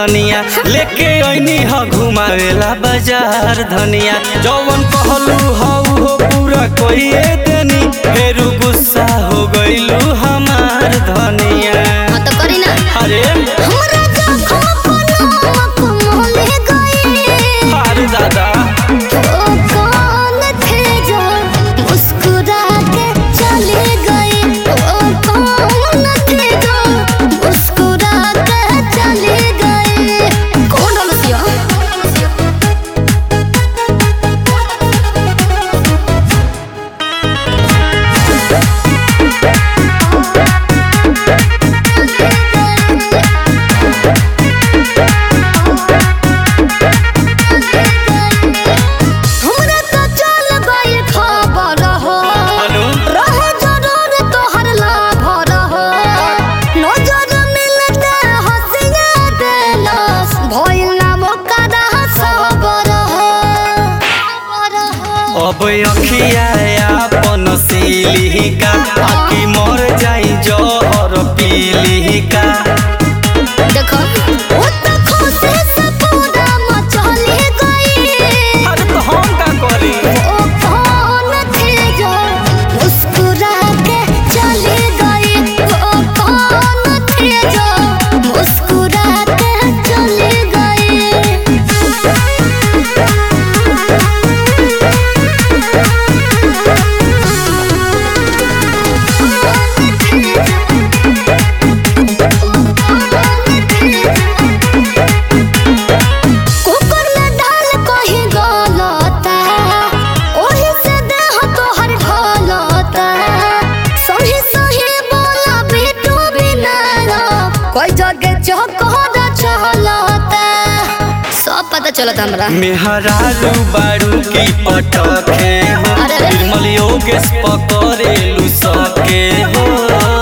धनिया लेके ऐनी ह घुमावेला बाजार धनिया जौवन कहलू हऊ हो पूरा कइए देनी फेरू गुस्सा हो गइलू हमार धनिया हाँ तो करी ना अरे हमरा जखम पनामक मोले गए अरे दादा ओ कौन थे जो मुस्कुरा के चले गए ओ कौन थे जो मुस्कुरा के चले गए कौन रसिया हमरा तो चल गए खबर हो अनु रहे जरूर तोहर लाभ रहो नजर मिलते हंसिया देलस भइल ना मोकरा सबर हो अब अखिया अपन सिलिका आखी मर जाई जहर पीलिका देखो ओ तो खुशी से पूरा मचले गई अरे तो हम का करी ओ कौन थे जो मुस्कुरा के चले गए ओ कौन थे जो मुस्कुरा के चले कुकर में डाल कहीं गलता ओही से देह तोहर ढलता सही सही बोला बेटू बिना कोई जगह चौकोर चलता सब पता चलता हमरा मेहरारू बारू की पटके हो अरे रे। निर्मल योगेश पकड़ेलू सके हो